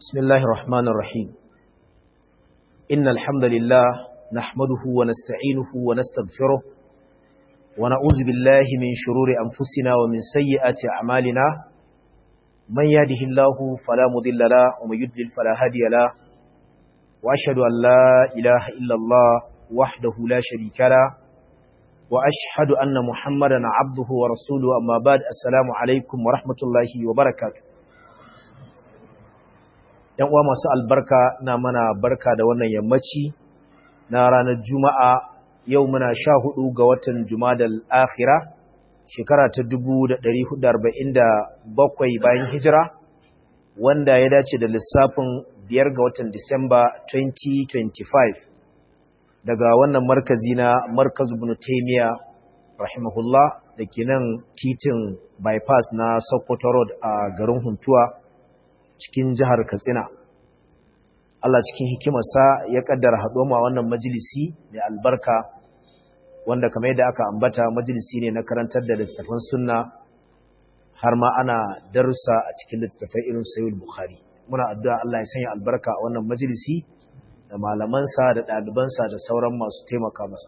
بسم الله الرحمن الرحيم إن الحمد لله نحمده ونستعينه ونستغفره ونعوذ بالله من شرور أنفسنا ومن سيئات أعمالنا من يهده الله فلا مضل له ومن يضلل فلا هادي له وأشهد أن لا إله إلا الله وحده لا شريك له وأشهد أن محمدا عبده ورسوله أما بعد السلام عليكم ورحمة الله وبركاته ‘yan uwa masu albarka na mana barka da wannan yammaci na ranar juma'a yau muna sha hudu ga watan jumadal akhira shekara ta bakwai bayan hijira wanda ya dace da lissafin biyar ga watan disamba 2025 daga wannan markazi na markazu bin taimiya rahimahullah da ke nan titin bypass na sokoto road a garin huntuwa cikin jihar Katsina. Allah cikin hikimarsa ya kaddara haɗo ma wannan majalisi da albarka wanda kamar yadda aka ambata majalisi ne na karantar da littattafan sunna har ma ana darussa a cikin littattafai irin sayyid bukhari muna addu'a Allah ya sanya albarka a wannan majalisi da malamansa da ɗalibansa da sauran masu taimaka masa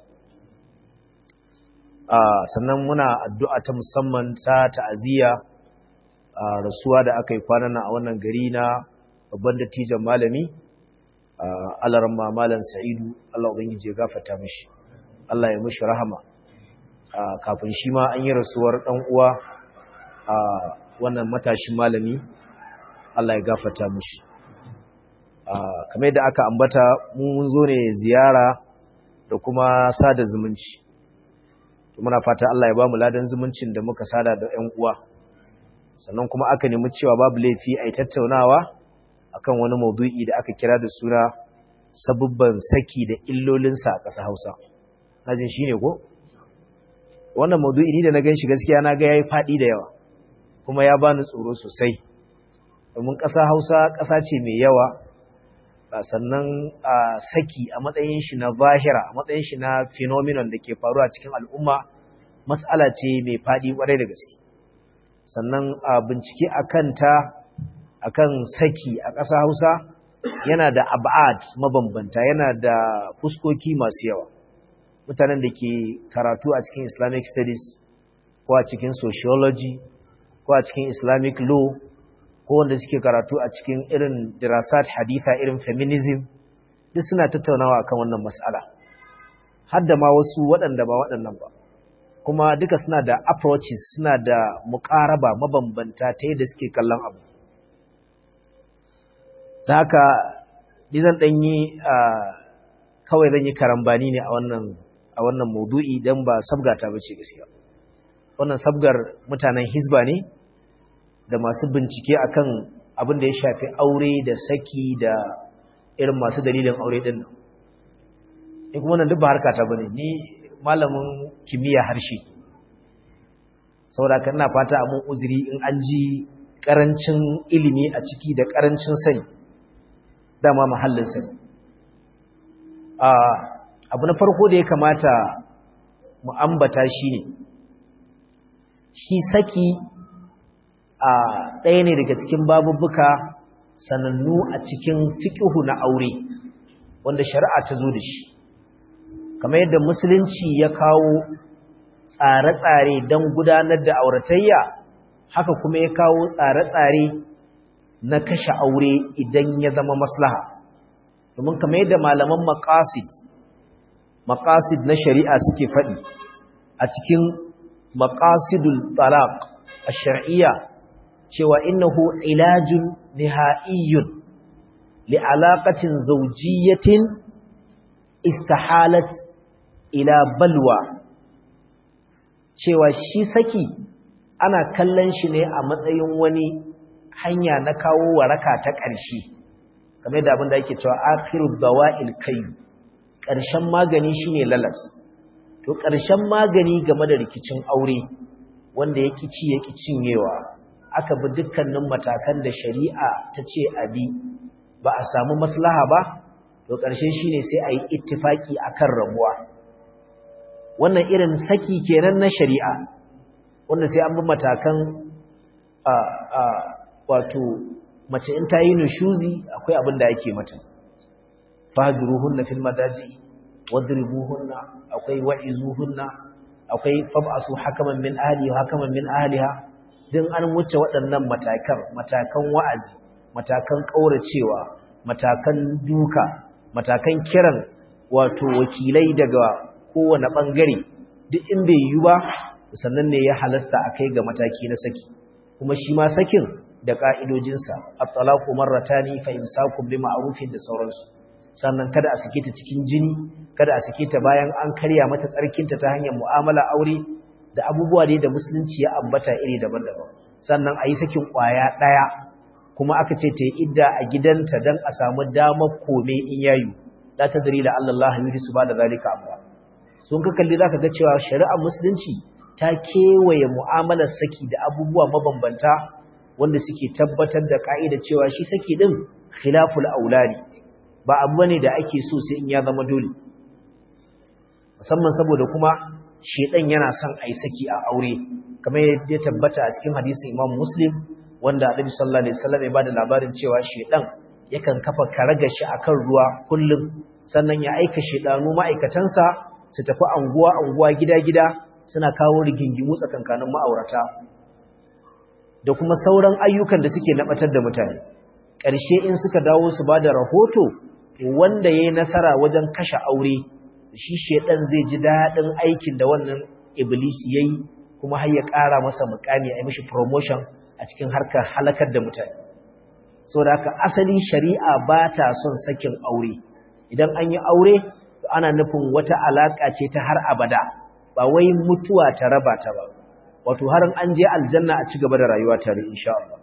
sannan muna addu'a ta musamman ta ta'aziyya rasuwa da aka yi kwanan a wannan gari na babban dattijan malami alarma malam sa'idu Allah ubangiji ya gafarta mishi Allah ya mishi rahama kafin shi ma an yi rasuwar dan uwa a wannan matashin malami Allah ya gafarta mishi kamar yadda aka ambata mun zo ne ziyara da kuma sada zumunci muna fata Allah ya ba mu ladan zumuncin da muka sada da ƴan uwa sannan kuma aka nemi cewa babu laifi a yi tattaunawa akan wani maudu'i da aka kira da suna sabubban saki da illolinsa a ƙasa hausa najin shi ne ko? wannan maudu'i ni da na gan shi gaskiya na ga ya yi faɗi da yawa kuma ya bani tsoro sosai domin ƙasa hausa ƙasa ce mai yawa sannan a saki a matsayin shi na zahira a matsayin shi na phenomenon da ke faruwa cikin al'umma mas'ala ce mai faɗi ƙwarai da gaske sannan a bincike a kanta a kan saki a ƙasa hausa yana da abad mabambanta yana da fuskoki masu yawa mutanen da ke karatu a cikin islamic studies ko a cikin sociology ko a cikin islamic law ko wanda suke karatu a cikin irin dirasat haditha irin feminism duk suna tattaunawa akan wannan mas'ala har da ma wasu waɗanda ba waɗannan ba kuma duka suna da approaches suna da muƙaraba mabambanta ta yadda suke kallon abu da haka zan ɗan yi kawai zan yi karambani ne a wannan a wannan maudu'i don ba sabgata ba ce gaskiya wannan sabgar mutanen hisba ne da masu bincike akan abin da ya shafi aure da saki da irin masu dalilin aure ɗin nan in kuma wannan duk ba harkata ba ne ni malamin kimiyya harshe saboda kan ina fata a mun uzuri in an ji karancin ilimi a ciki da karancin sani dama mahallin sani abu na farko da ya kamata mu ambata shi ne shi saki a ɗaya ne daga cikin babubuka sanannu a cikin fiƙihu na aure wanda shari'a ta zo da shi kamar yadda musulunci ya kawo tsare-tsare don gudanar da auratayya haka kuma ya kawo tsare-tsare na kashe aure idan ya zama maslaha domin kamar yadda malaman maqasid maqasid na shari'a suke faɗi a cikin maqasidul talaq ash-shar'iyya cewa innahu ilajun niha'iyyun li alaqatin zawjiyyatin istahalat ila balwa cewa shi saki ana kallon shi ne a matsayin wani hanya na kawo waraka ta ƙarshe kamar da abin da ake cewa akhiru dawa'il kai ƙarshen magani shine lalas to ƙarshen magani game da rikicin aure wanda ya ci ya cinyewa aka bi dukkanin matakan da shari'a ta ce abi ba a samu maslaha ba to ƙarshe shine sai a yi ittifaki akan rabuwa wannan irin saki kenan na shari'a wanda sai an bi matakan wato mace in ta yi nushuzi akwai abin da yake mata fahjuruhunna fil madaji wadribuhunna akwai wa'izuhunna akwai fab'asu hakaman min ahli wa hakaman min ahliha din an wuce waɗannan matakan matakan wa'azi matakan kauracewa matakan duka matakan kiran wato wakilai daga kowane bangare duk in bai yi ba sannan ne ya halasta akai ga mataki na saki kuma shi ma sakin da ka'idojinsa at-talaqu marratani fa imsakum bi ma'rufin da sauransu sannan kada a sake ta cikin jini kada a sake ta bayan an karya mata tsarkinta ta hanyar mu'amala aure da abubuwa ne da musulunci ya ambata iri daban-daban sannan a yi sakin ƙwaya ɗaya kuma aka ce ta yi idda a gidanta don a samu damar kome in yayu la ta dari da Allah yuri su ba da zalika amma sun ka kalli za ka ga cewa shari'ar musulunci ta kewaye mu'amalar saki da abubuwa mabambanta wanda suke tabbatar da ka'ida cewa shi saki din khilaful aulari ba abu ne da ake so sai in ya zama dole musamman saboda kuma shedan yana son ai saki a aure kamar yadda ya tabbata a cikin hadisin Imam Muslim wanda Annabi sallallahu alaihi wasallam ya bada labarin cewa shedan yakan kafa karaga shi akan ruwa kullum sannan ya aika shedanu ma'aikatansa su tafi anguwa anguwa gida gida suna kawo rigingimu tsakankanin ma'aurata da kuma sauran ayyukan da suke nabatar da mutane ƙarshe in suka dawo su ba da rahoto wanda ya yi nasara wajen kashe aure shi shaidan zai ji daɗin aikin da wannan iblis ya yi kuma har ya ƙara masa mukami a yi mishi promotion a cikin harkar halakar da mutane so da haka asali shari'a ba ta son sakin aure idan an yi aure ana nufin wata alaƙa ce ta har abada ba wai mutuwa ta raba ta ba wato har an je aljanna a ci gaba da rayuwa tare insha Allah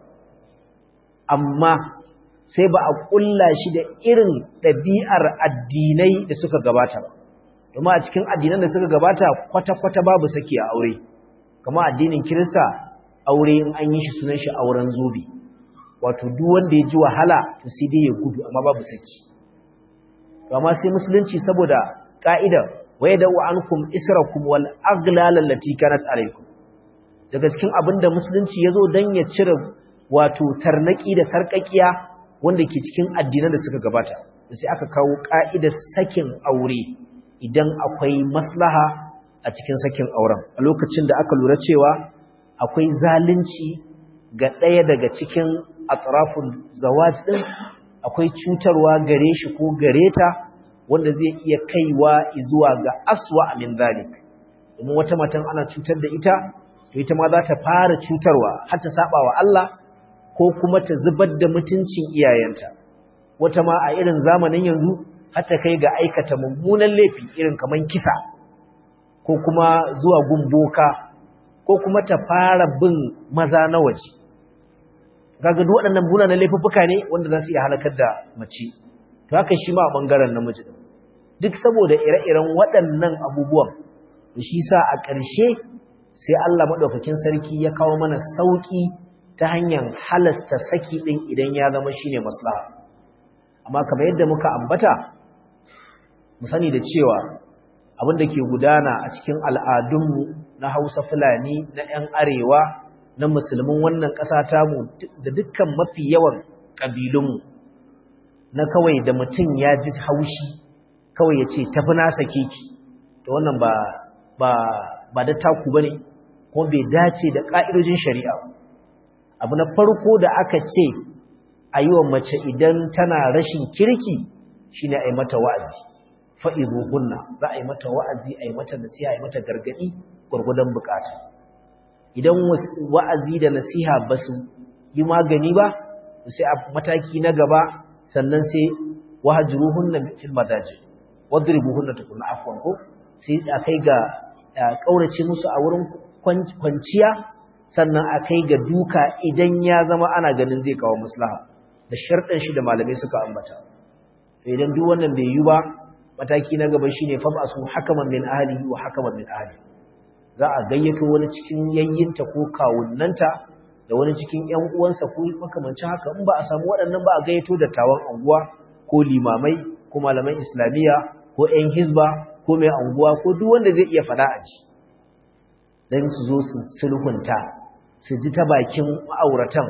amma sai ba a ƙulla shi da irin ɗabi'ar addinai da suka gabata ba. Domin a cikin addinan da suka gabata kwata-kwata babu saki a aure, kama addinin Kirista aure in an yi shi sunan shi auren zobe, wato duk wanda ya ji wahala to sai dai ya gudu amma babu saki. Amma sai musulunci saboda ƙa'idar waye da wa'ankum israkum wal aglalan lati kanat alaikum. Daga cikin abin da musulunci ya zo don ya cire wato tarnaki da sarƙaƙiya wanda ke cikin addinan da suka gabata sai aka kawo ka'idar sakin aure idan akwai maslaha a cikin sakin auren a lokacin da aka lura cewa akwai zalunci ga ɗaya daga cikin atraful zawaj din akwai cutarwa gare shi ko gare ta wanda zai iya kaiwa zuwa ga aswa min zalik domin wata matan ana cutar da ita to ita ma za ta fara cutarwa har ta saba wa Allah ko kuma ta zubar da mutuncin iyayenta wata ma a irin zamanin yanzu har ta kai ga aikata mummunan laifi irin kaman kisa ko kuma zuwa gumboka ko kuma ta fara bin maza na waje kaga duk waɗannan munanan laifuffuka ne wanda za su iya halakar da mace to haka shi ma a bangaren namiji duk saboda ire-iren waɗannan abubuwan da shi sa a ƙarshe sai Allah madaukakin sarki ya kawo mana sauki ta hanyar halasta saki ɗin idan ya zama shine maslaha amma kamar yadda muka ambata mu sani da cewa abin da ke gudana a cikin al'adunmu na hausa fulani na 'yan arewa na musulmin wannan ƙasa tamu da dukkan mafi yawan ƙabilunmu na kawai da mutum ya ji haushi kawai ya ce tafi nasa keki da wannan ba ba ba da taku ba ne kuma bai dace da ƙa'idojin shari'a abu na farko da aka ce a yi wa mace idan tana rashin kirki shi ne a yi mata wa'azi fa'izu hunna za a yi mata wa'azi a yi mata nasiha a yi mata gargaɗi gwargwadon bukata idan wa'azi da nasiha ba su yi magani ba sai a mataki na gaba sannan sai wahajiru hunna fil madaji wadribu hunna tukunna afwan ko sai a kai ga kaurace musu a wurin kwanciya sannan a kai ga duka idan ya zama ana ganin zai kawo maslaha da sharɗin shi da malamai suka ambata idan duk wannan bai yi ba mataki na gaba shine fab'asu hakaman min ahlihi wa hakaman min ahli za a gayyato wani cikin yayyinta ko kawunnanta da wani cikin ƴan uwansa ko makamancin haka in ba a samu waɗannan ba a gayyato da tawan anguwa ko limamai ko malaman islamiyya ko ƴan hizba ko mai anguwa ko duk wanda zai iya fada a ji dan su zo su sulhunta su ji ta bakin ma'auratan a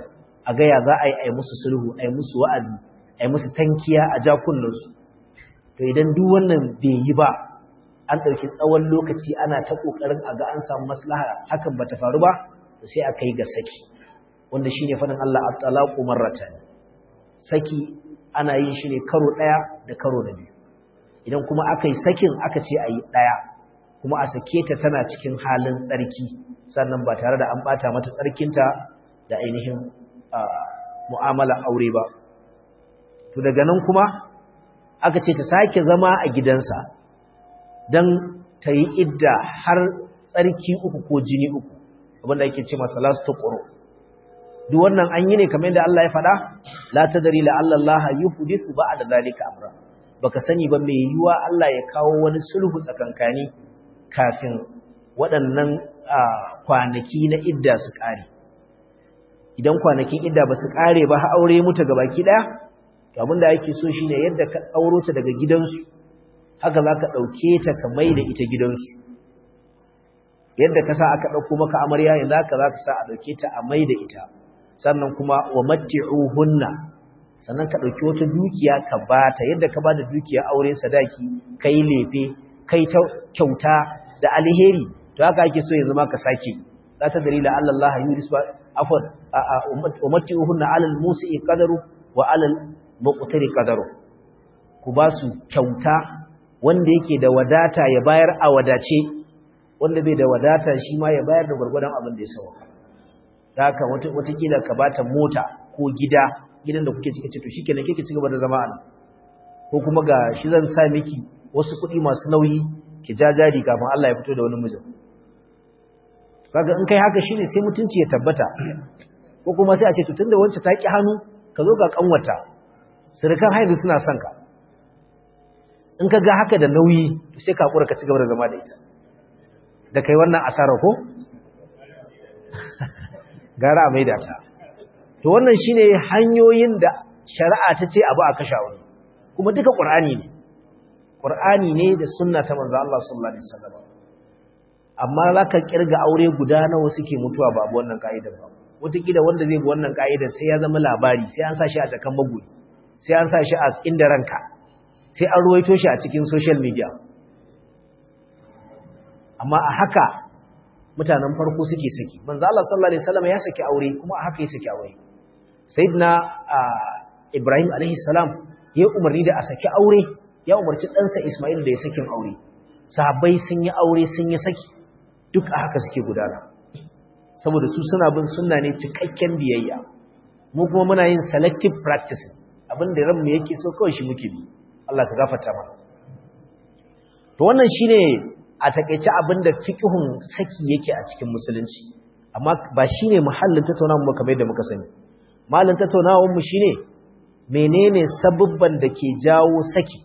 a gaya za a yi a yi musu sulhu a yi musu wa'azi a yi musu tankiya a jakunansu to idan duk wannan bai yi ba an ɗauki tsawon lokaci ana ta ƙoƙarin a ga an samu maslaha hakan ba ta faru ba to sai a kai ga saki wanda shine faɗin Allah at-talaqu marratan saki ana yin shi ne karo ɗaya da karo na biyu idan kuma aka yi sakin aka ce a yi ɗaya kuma a sake ta tana cikin halin tsarki sannan ba tare da an ɓata mata tsarkinta da ainihin mu'amala aure ba to daga nan kuma aka ce ta sake zama a gidansa don ta yi idda har tsarki uku ko jini uku abinda ake ce masa lastu ƙoro duk wannan an yi ne kamar yadda Allah ya faɗa la tadri la Allah yuhdithu ba'da zalika amra baka sani ba mai yiwa Allah ya kawo wani sulhu tsakankani kafin waɗannan kwanaki na idda su ƙare idan kwanakin idda ba su ƙare ba har aure mutu ga baki ɗaya to abinda yake so shine yadda ka ɗauro ta daga gidansu haka za ka ɗauke ta ka mai da ita gidansu yadda ka sa aka ɗauko maka amarya yanzu haka za ka sa a ɗauke ta a mai da ita sannan kuma wa matti'uhunna sannan ka ɗauki wata dukiya ka bata yadda ka ba da dukiya aure sadaki kai lefe kai ta kyauta da alheri to haka ake so yanzu ma ka sake la ta dalila Allah Allah yuris ba afwan wa matti'uhunna 'ala al-musi'i qadaru wa 'ala al-muqtari qadaru ku ba su kyauta wanda yake da wadata ya bayar a wadace wanda bai da wadata shi ma ya bayar da gwargwadon abin da ya sauka da haka watakila ka bata mota ko gida gidan da kuke cike to shikenan kike cigaba da zama a ko kuma ga shi zan sa miki wasu kuɗi masu nauyi ki jajari kafin Allah ya fito da wani mijin kaga in kai haka shine sai mutunci ya tabbata ko kuma sai a ce to tunda wancan ta ki hannu ka zo ga kanwata surukan haihu suna son ka in ka ga haka da nauyi to sai ka hakura ka cigaba da zama da ita da kai wannan asara ko gara a maida ta to wannan shine hanyoyin da shari'a ta ce abu a kasha wani kuma duka qur'ani ne qur'ani ne da sunna ta manzo Allah sallallahu alaihi wasallam amma zaka kirga aure guda nawa suke mutuwa ba abu wannan kaidar ba wataƙila wanda zai bi wannan kaidar sai ya zama labari sai an sa shi a takan magoyi sai an sa shi a inda ranka sai an ruwaito shi a cikin social media amma a haka mutanen farko suke saki manzo Allah sallallahu alaihi wasallam ya saki aure kuma a haka ya saki aure sayyidina Ibrahim alaihi salam ya umarni da a saki aure ya umarci ɗansa Ismail da ya sakin aure sahabbai sun yi aure sun yi saki duk a haka suke gudana saboda su suna bin sunna ne cikakken biyayya mu kuma muna yin selective practice abinda ranmu yake so kawai shi muke bi Allah ka gafarta mana to wannan shine a takeice abinda fiqhun saki yake a cikin musulunci amma ba shine muhallin tattaunawar mu kamar yadda muka sani mahallin tattaunawar mu shine menene sabubban da ke jawo saki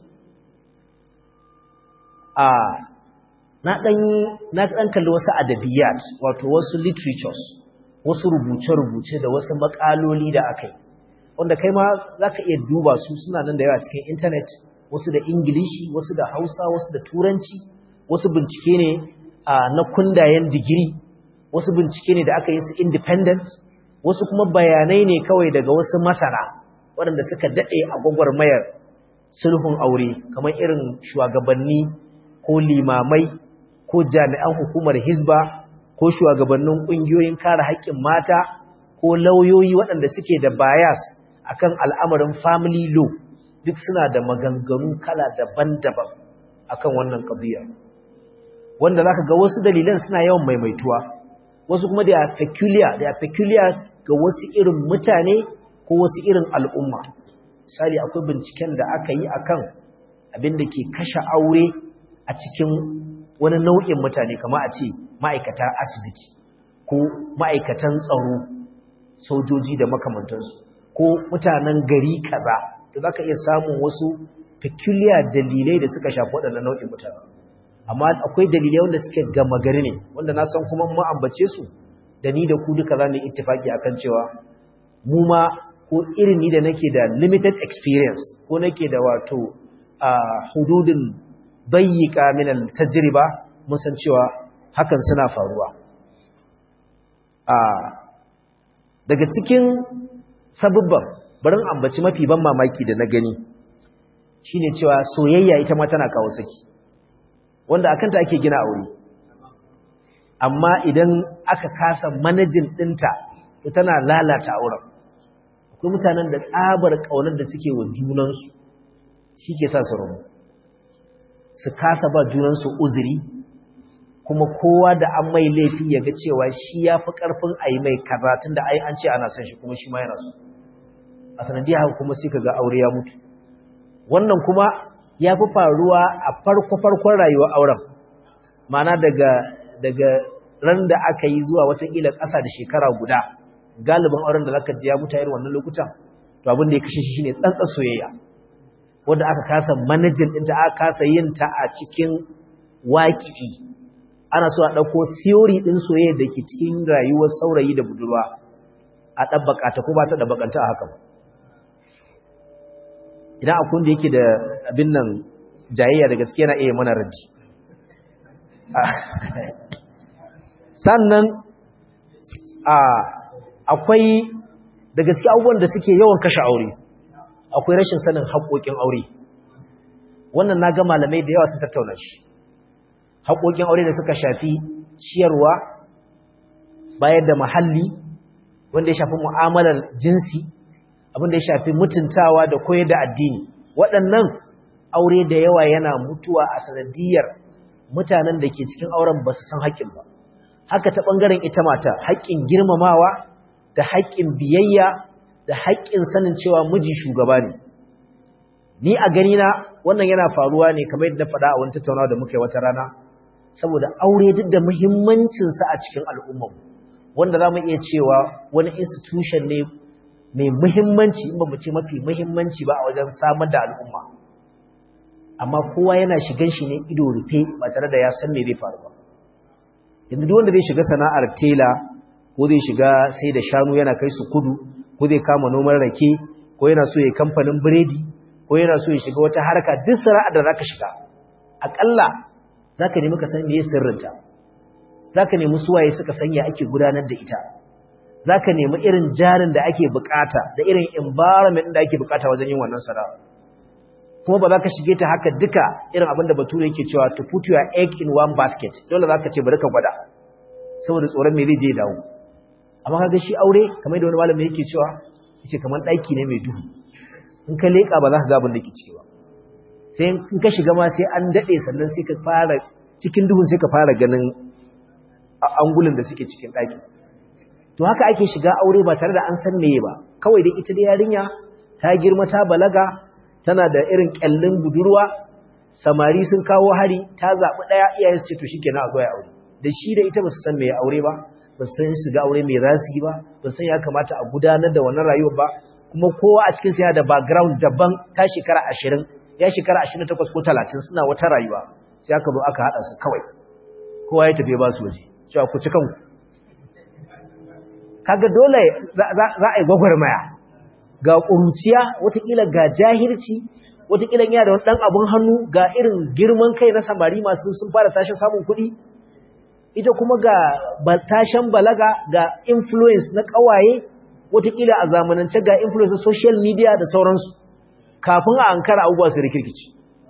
a na dan na dan kalli wasu adabiyat wato wasu literatures wasu rubuce-rubuce da wasu makaloli da akai wanda kai ma zaka iya duba su suna nan da yawa cikin internet wasu da ingilishi wasu da hausa wasu da turanci wasu bincike ne na kundayen digiri wasu bincike ne da aka yi su independent wasu kuma bayanai ne kawai daga wasu masana waɗanda suka daɗe a gwagwarmayar sulhun aure kamar irin shugabanni ko limamai ko jami'an hukumar hizba ko shugabannin ƙungiyoyin kare haƙƙin mata ko lauyoyi waɗanda suke da bias akan al'amarin family law duk suna da maganganu kala daban-daban akan wannan qadiya wanda zaka ga wasu dalilan suna yawan maimaituwa wasu kuma da peculiar da peculiar ga wasu irin mutane ko wasu irin al'umma misali akwai binciken da aka yi akan abin da ke kashe aure a cikin wani nau'in mutane kamar a ce ma'aikatan asibiti ko ma'aikatan tsaro sojoji da makamantansu ko mutanen gari kaza da za ka iya samun wasu peculiar dalilai da suka shafi waɗannan nau'in mutane amma akwai dalilai wanda suke gama gari ne wanda na san kuma mu ambace su da ni da ku duka za mu yi ittifaki akan cewa mu ma ko irin ni da nake da limited experience ko nake da wato a hududin bayyika min al-tajriba mun san cewa hakan suna faruwa a daga cikin sabubban barin ambaci mafi ban mamaki da na gani shine cewa soyayya ita ma tana kawo saki wanda akan ta ake gina aure amma idan aka kasa manajin dinta to tana lalata auren akwai mutanen da tsabar kaunar da suke wa junansu shi ke sa su rabu su kasa ba junansu uzuri kuma kowa da an mai laifi ya ga cewa shi ya fi ƙarfin a yi mai karatun da ai an ce ana son shi kuma shi ma yana so a sanadiyar haka kuma sai ka ga aure ya mutu wannan kuma ya fi faruwa a farko-farkon rayuwar auren mana daga daga ran da aka yi zuwa watakila ƙasa da shekara guda galibin auren da zaka ji ya mutu irin wannan lokutan to abin da ya kashe shi shine tsantsan soyayya wanda aka kasa manajin ɗinta aka kasa yin ta a cikin waƙi'i ana so a ɗauko theory ɗin soyayya da ke cikin rayuwar saurayi da budurwa a ɗabbaka ta ko ba ta ɗabbakanta a haka ba idan akwai da yake da abin nan jayayya da gaske na iya mana raddi sannan akwai da gaske abubuwan da suke yawan kashe aure akwai rashin sanin haƙoƙin aure wannan na ga malamai da yawa sun tattauna shi haƙoƙin aure da suka shafi ciyarwa bayar da mahalli wanda ya shafi mu'amalar jinsi abin da ya shafi mutuntawa da koyar da addini waɗannan aure da yawa yana mutuwa a sanadiyar mutanen da ke cikin auren ba su san haƙƙin ba haka ta ɓangaren ita mata haƙƙin girmamawa da haƙƙin biyayya da haƙƙin sanin cewa miji shugaba ne ni a gani na wannan yana faruwa ne kamar yadda na faɗa a wani tattaunawa da muka yi wata rana saboda aure duk da muhimmancinsa a cikin al'ummar wanda za mu iya cewa wani institution ne mai muhimmanci in ba mu ce mafi muhimmanci ba a wajen samar da al'umma amma kowa yana shigan shi ne ido rufe ba tare da ya san me zai faru ba yanzu duk wanda zai shiga sana'ar tela ko zai shiga sai da shanu yana kai su kudu ko zai kama noman rake ko yana so ya kamfanin biredi ko yana so ya shiga wata harka duk sana'ar da zaka shiga akalla zaka nemi ka san me sirrinta zaka nemi suwaye suka sanya ake gudanar da ita zaka nemi irin jarin da ake bukata da irin environment da ake bukata wajen yin wannan sana'a kuma ba za ka shige ta haka duka irin abin da bature yake cewa to put your egg in one basket dole za ka ce bari ka gwada saboda tsoron me zai je dawo amma kaga shi aure kamar da wani malami yake cewa yace kamar ɗaki ne mai duhu in ka leƙa ba za ka ga abin da ke ciki ba sai in ka shiga ma sai an daɗe sannan sai ka fara cikin duhun sai ka fara ganin angulin da suke cikin ɗaki to haka ake shiga aure ba tare da an san meye ba kawai dai ita da yarinya ta girma ta balaga tana da irin kyallin budurwa samari sun kawo hari ta zaɓi ɗaya iyayen su ce to shikenan a zoya aure da shi da ita ba su san meye aure ba ba su san shiga aure mai rasi ba ba san ya kamata a gudanar da wannan rayuwar ba kuma kowa a cikin yana da background daban ta shekara ashirin ya shekara ashirin takwas ko talatin suna wata rayuwa sai aka zo aka haɗa su kawai kowa ya tafi ba su waje cewa ku ci kanku kaga dole za a yi gwagwarmaya ga ƙuruciya watakila ga jahilci watakila yana da wani ɗan abin hannu ga irin girman kai na samari masu sun fara tashin samun kuɗi ita kuma ga tashin balaga ga influence na ƙawaye watakila a zamanance ga influence na social media da sauransu kafin a ankara abubuwa su rikirkici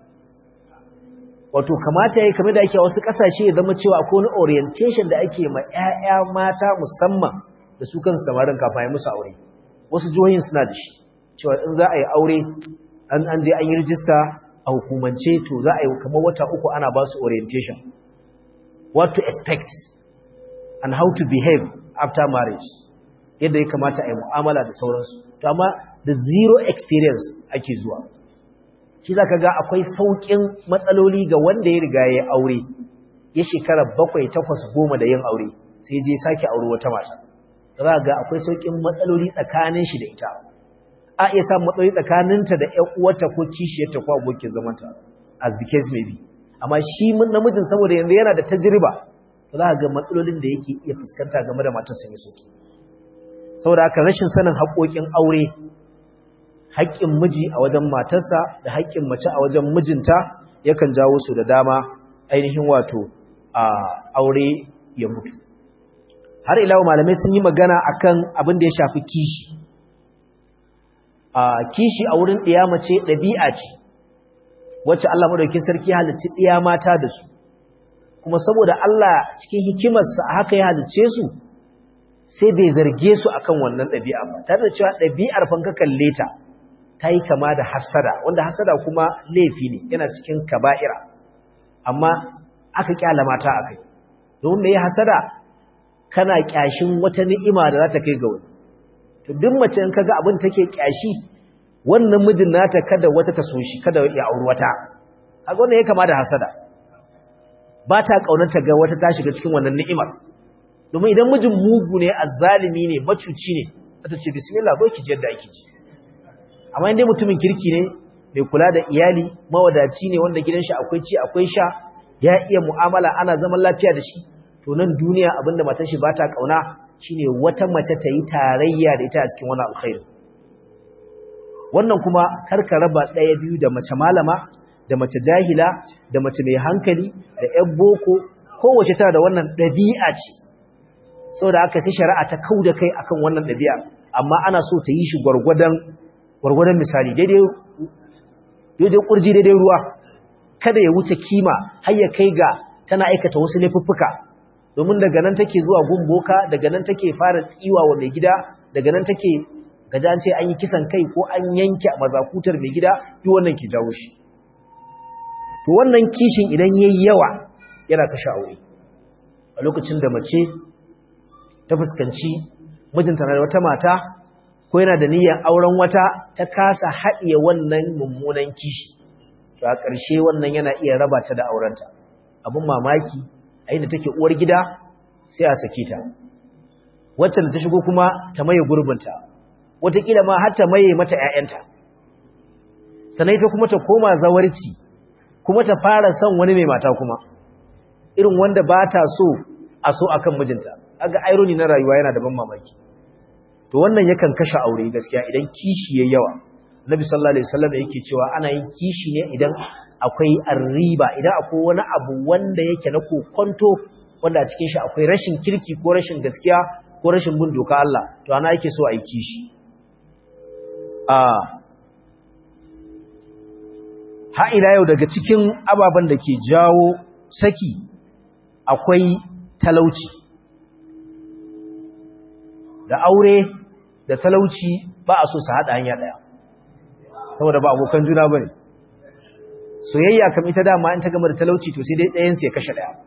wato kamata ya yi kamar da ake wasu ƙasashe ya zama cewa akwai wani orientation da ake ma 'ya'ya mata musamman da su kansu samarin kafin ya musu aure wasu jihohin suna da shi cewa in za a yi aure an je an yi rijista a hukumance to za a yi kamar wata uku ana ba su orientation what to expect and how to behave after marriage yadda ya kamata a yi mu'amala da sauransu to amma da zero experience ake zuwa shi za ka ga akwai sauƙin matsaloli ga wanda ya riga ya aure ya shekara bakwai takwas goma da yin aure sai je sake aure wata mata za ga akwai sauƙin matsaloli tsakanin shi da ita a iya samun matsaloli tsakaninta da ƴan uwarta ko kishiyarta ko abokin zamanta as the case may be amma shi namijin saboda yanzu yana da tajriba za ga matsalolin da yake iya fuskanta game da matar sun yi sauki saboda haka rashin sanin haƙoƙin aure haƙƙin miji a wajen matarsa da haƙƙin mace a wajen mijinta yakan jawo su da dama ainihin wato a aure ya mutu har ila malamai sun yi magana akan abin da ya shafi kishi a kishi a wurin ɗiya mace ɗabi'a ce wacce Allah madaukakin sarki halicci ɗiya mata da su kuma saboda Allah cikin hikimarsa haka ya halicce su sai bai zarge su akan wannan ɗabi'a ba tare da cewa ɗabi'ar fanka kalle ta ta yi kama da hasada wanda hasada kuma laifi ne yana cikin kaba'ira amma aka kyala mata a kai domin mai hasada kana kyashin wata ni'ima da za ta kai ga wani to duk mace in kaga abin take kyashi wannan mijin nata kada wata ta so shi kada ya auri wata kaga wannan ya kama da hasada ba ta kaunarta ga wata ta shiga cikin wannan ni'imar domin idan mijin mugu ne azzalimi ne macuci ne ta ce bismillah zo ki ji yadda ake ji amma indai mutumin kirki ne mai kula da iyali mawadaci ne wanda gidan shi akwai ci akwai sha ya iya mu'amala ana zaman lafiya da shi to nan duniya abinda matar shi bata kauna shine wata mace ta yi tarayya da ita a cikin wani alkhairi wannan kuma karka raba ɗaya biyu da mace malama da mace jahila da mace mai hankali da ƴan boko kowace tana da wannan ɗabi'a ce saboda aka sai shari'a ta kauda kai akan wannan ɗabi'a amma ana so ta yi shi gwargwadon gwargwadon misali daidai daidai kurji daidai ruwa kada ya wuce kima har ya kai ga tana aikata wasu laifuffuka domin daga nan take zuwa gumboka daga nan take fara tsiwa wa mai gida daga nan take gaja an ce an yi kisan kai ko an yanke mazakutar mai gida duk wannan ke jawo shi to wannan kishin idan yayi yawa yana kashe aure a lokacin da mace ta fuskanci mijinta na da wata mata ko yana da niyyar auren wata ta kasa haɗiye wannan mummunan kishi to a ƙarshe wannan yana iya raba ta da aurenta abin mamaki a inda take uwar gida sai a sake ta wacce da ta shigo kuma ta maye gurbinta wataƙila ma har ta maye mata ‘ya'yanta sannan ita kuma ta koma zawarci kuma ta fara son wani mai mata kuma irin wanda ba ta so a so akan mijinta aga irony na rayuwa yana da ban mamaki to wannan yakan kashe aure gaskiya idan kishi yayi yawa Nabi sallallahu alaihi wasallam yake cewa ana yin kishi ne idan akwai arriba idan akwai wani abu wanda yake na kokonto wanda a cikin shi akwai rashin kirki ko rashin gaskiya ko rashin bin doka Allah to ana yake so a yi kishi a ha ila yau daga cikin ababen da ke jawo saki akwai talauci da aure da talauci ba a so su haɗa hanya ɗaya saboda ba abokan juna ba ne soyayya kam ita dama in ta gama da talauci to sai dai ɗayansu ya kashe ɗaya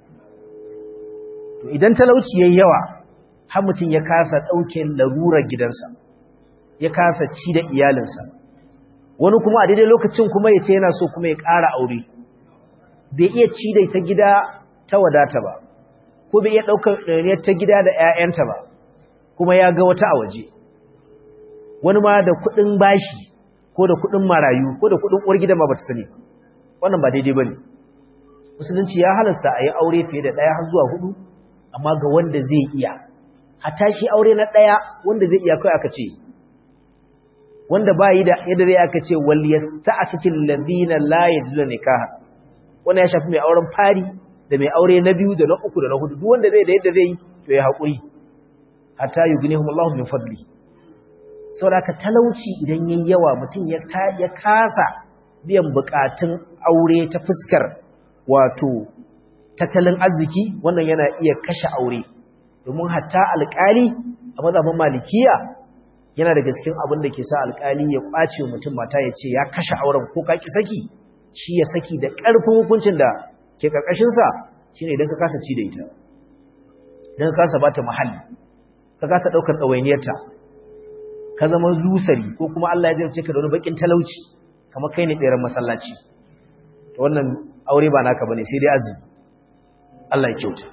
to idan talauci ya yawa har mutum ya kasa ɗauke larurar gidansa ya kasa ci da iyalinsa wani kuma a daidai lokacin kuma ya ce yana so kuma ya ƙara aure bai iya ci da ita gida ta wadata ba ko bai iya ɗaukar ɗaniyar ta gida da 'ya'yanta ba kuma ya ga wata a waje wani ma da kuɗin bashi ko da kuɗin marayu ko da kuɗin uwar gidan ma bata sani wannan ba daidai bane musulunci ya halasta a yi aure fiye da ɗaya har zuwa hudu amma ga wanda zai iya hatta shi aure na ɗaya wanda zai iya kai aka ce wanda ba yi da yadda zai aka ce wal yasta'fikil ladina la yajiduna nikaha wannan ya shafi mai auren fari da mai aure na biyu da na uku da na hudu duk wanda zai da yadda zai yi to ya haƙuri hatta yughnihum Allahu min fadli saboda talauci idan yayi yawa mutum ya ya kasa biyan bukatun aure ta fuskar wato tattalin arziki wannan yana iya kashe aure domin hatta alƙali a mazhabin malikiya yana daga cikin abin da ke sa alƙali ya kwace mutum mata ya ce ya kashe auren ko ka ki saki shi ya saki da ƙarfin hukuncin da ke karkashin sa shine idan ka kasa ci da ita idan ka kasa bata muhalli ka kasa daukar dawainiyarta ka zama lusari ko kuma Allah ya jarce ka da wani bakin talauci kamar kai ne tseren masallaci to wannan aure ba naka bane sai dai azumi Allah ya kyauta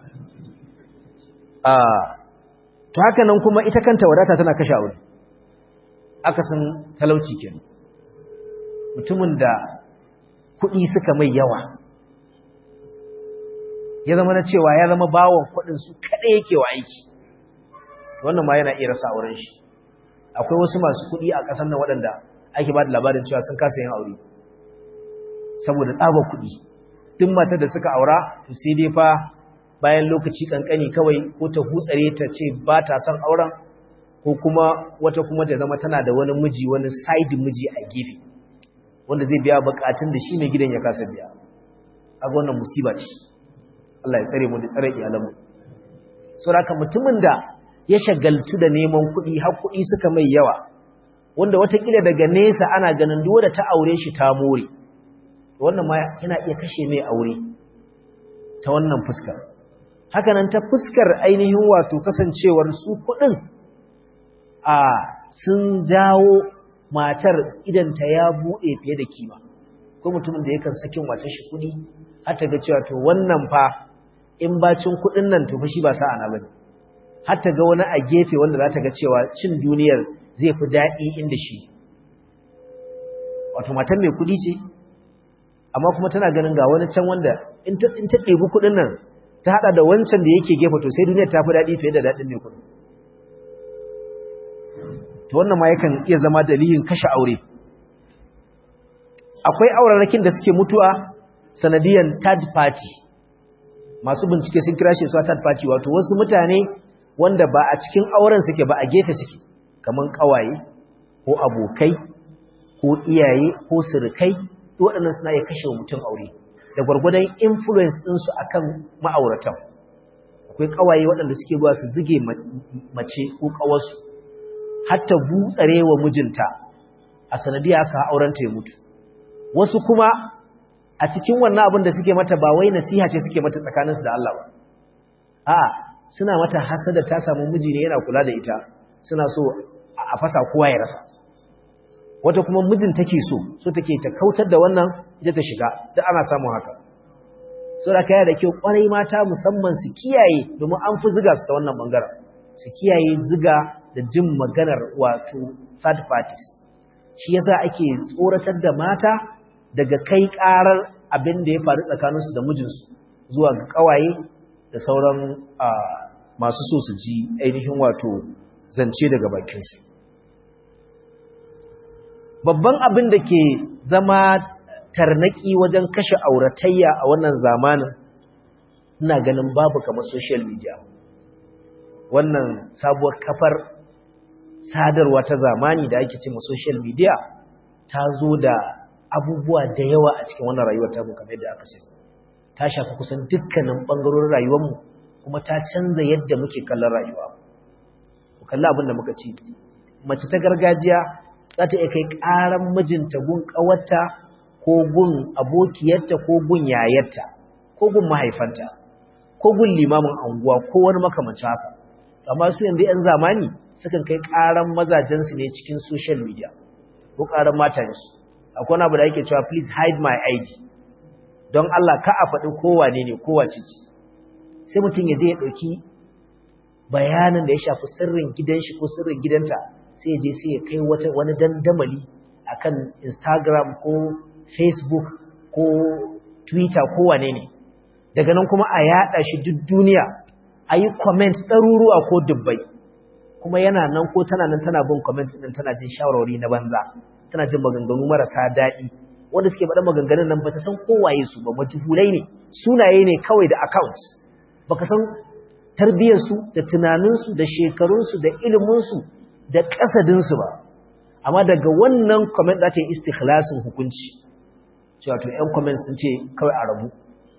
ah to haka nan kuma ita kanta wadata tana kashe aure akasin talauci kenan mutumin da kuɗi suka mai yawa ya zama na cewa ya zama bawon kuɗin su kaɗai yake wa aiki wannan ma yana iya rasa auren shi akwai wasu masu kuɗi a ƙasar nan waɗanda ake ba da labarin cewa sun kasa yin aure saboda tsabar kuɗi duk matar da suka aura to sai dai fa bayan lokaci kankani kawai ko ta hutsare ta ce ba ta son auren ko kuma wata kuma ta zama tana da wani miji wani side miji a gefe wanda zai biya bukatun da shi mai gidan ya kasa biya a wannan musiba ce Allah ya tsare mu da tsare iyalanmu saboda mutumin da ya shagaltu da neman kuɗi har kuɗi suka mai yawa wanda watakila daga nesa ana ganin duk da ta aure shi ta more wannan ma yana iya kashe mai aure ta wannan fuskar hakanan ta fuskar ainihin wato kasancewar su kuɗin a sun jawo matar idanta ya buɗe fiye da kima ko mutumin da yakan sakin wace shi kuɗi har ta ga cewa to wannan fa in bacin kuɗin nan to fa shi ba sa'a na bane har ta ga wani a gefe wanda za ta ga cewa cin duniyar zai fi daɗi inda shi wato matan mai kuɗi ce amma kuma tana ganin ga wani can wanda in ta ɗebi kuɗin nan ta haɗa da wancan da yake gefe to sai duniyar ta fi daɗi fiye da daɗin mai kuɗi to wannan ma yakan iya zama dalilin kashe aure akwai aurarakin da suke mutuwa sanadiyan third party masu bincike sun kira shi su third party wato wasu mutane wanda ba a cikin auren suke ba a gefe suke kaman kawaye ko abokai ko iyaye ko surukai waɗannan suna iya kashe mutum aure da gwargwadon influence ɗinsu akan ma'auratan akwai kawaye waɗanda suke zuwa su zige mace ko kawarsu hatta butsare wa mijinta a sanadiyar aka aurenta ya mutu wasu kuma a cikin wannan abin da suke mata ba wai nasiha ce suke mata tsakaninsu da Allah ba a suna mata hasada ta samu miji ne yana kula da ita suna so a fasa kowa ya rasa wata kuma mijin take so so take ta kautar da wannan ita ta shiga duk ana samun haka so da kaya da kyau kwarai mata musamman su kiyaye domin an fi ziga su ta wannan bangaren su kiyaye ziga da jin maganar wato third parties shi yasa ake tsoratar da mata daga kai karar abin da ya faru tsakaninsu da mijinsu zuwa ga kawaye da sauran masu so su ji ainihin wato zance daga bakinsu babban abin da ke zama tarnaki wajen kashe auratayya a wannan zamanin ina ganin babu kamar social media wannan sabuwar kafar sadarwa ta zamani da ake cewa social media ta zo da abubuwa da yawa a cikin wannan rayuwar ta mu kamar yadda aka sani ta shafi kusan dukkanin bangarorin rayuwarmu kuma ta canza yadda muke kallon rayuwa ku kalli abin da muka ci mace ta gargajiya za ta iya kai ƙaran mijinta gun ƙawarta ko gun abokiyarta ko gun yayarta ko gun mahaifanta ko gun limamin anguwa ko wani makamancin haka amma su yanzu 'yan zamani sukan kai ƙaran mazajensu ne cikin social media ko ƙaran matansu akwai wani abu da ake cewa please hide my id don Allah ka a faɗi kowane ne kowace ce sai mutum ya je ya ɗauki bayanin da ya shafi sirrin gidan shi ko sirrin gidanta sai ya je sai ya kai wani dandamali akan instagram ko facebook ko twitter ko wane ne daga nan kuma a yaɗa shi duk duniya a yi comment ɗaruruwa ko dubbai kuma yana nan ko tana nan tana bin comment ɗin tana jin shawarwari na banza tana jin maganganu marasa daɗi wanda suke faɗa maganganun nan ba ta san kowaye su ba majhulai ne sunaye ne kawai da accounts baka san tarbiyarsu da tunaninsu da shekarunsu da iliminsu da ƙasadinsu ba amma daga wannan comment za ta yi istikhlasin hukunci cewa to ƴan comment sun ce kawai a rabu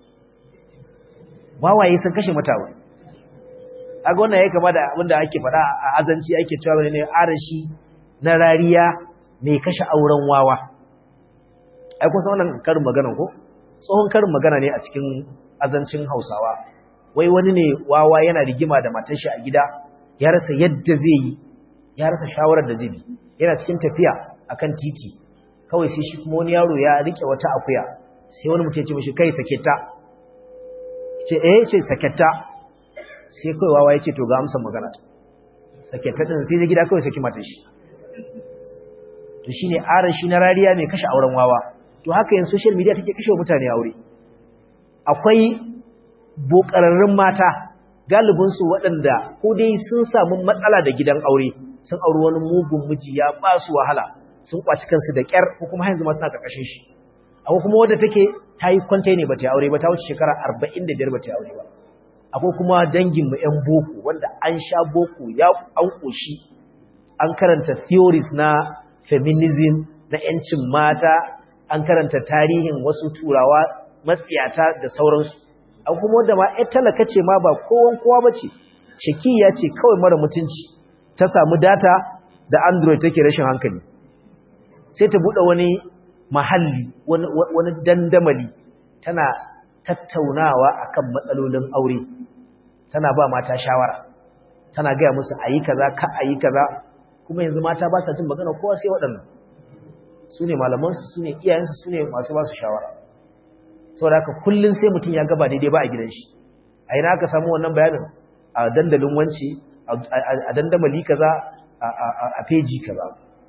wawaye sun kashe matawa aga wannan ya kama da abinda ake faɗa a azanci ake cewa ne arashi na rariya mai kashe auren wawa ai kusa wannan karin magana ko tsohon karin magana ne a cikin azancin hausawa wai wani ne wawa yana rigima da matar shi a gida ya rasa yadda zai yi ya rasa shawarar da zai bi yana cikin tafiya akan titi kawai sai shi kuma wani yaro ya rike wata akuya sai wani mutum ya ce mishi kai sake ta ce eh ce sake ta sai kai wawa ya ce to ga amsa magana sake ta din sai ya gida kawai saki matar shi to shine aran shi na rariya mai kashe auren wawa to haka yin social media take kashe mutane aure akwai bokararrun mata galibinsu waɗanda ko dai sun samu matsala da gidan aure sun auri wani mugun miji ya ba su wahala sun kwaci kansu da ƙyar ko kuma yanzu ma suna ƙarƙashin shi akwai kuma wadda take ta yi kwanta ne ba ta aure ba ta wuce shekara arba'in da biyar ba ta aure ba akwai kuma danginmu 'yan boko wanda an sha boko ya an ƙoshi an karanta theories na feminism na yancin mata an karanta tarihin wasu turawa matsiyata da sauransu an kuma wanda ma ƴar talaka ce ma ba kowan kowa ba ce shakiya ce kawai mara mutunci ta samu data da android take rashin hankali sai ta buɗe wani mahalli wani dandamali tana tattaunawa akan matsalolin aure tana ba mata shawara tana gaya musu ayi kaza ka ayi kaza kuma yanzu mata ba sa jin magana kowa sai waɗannan su ne malamansu su ne iyayensu su ne masu ba su shawara saboda haka kullum sai mutum ya gaba daidai ba a gidan shi a ina aka samu wannan bayanin a dandalin wance a dandamali kaza a feji kaza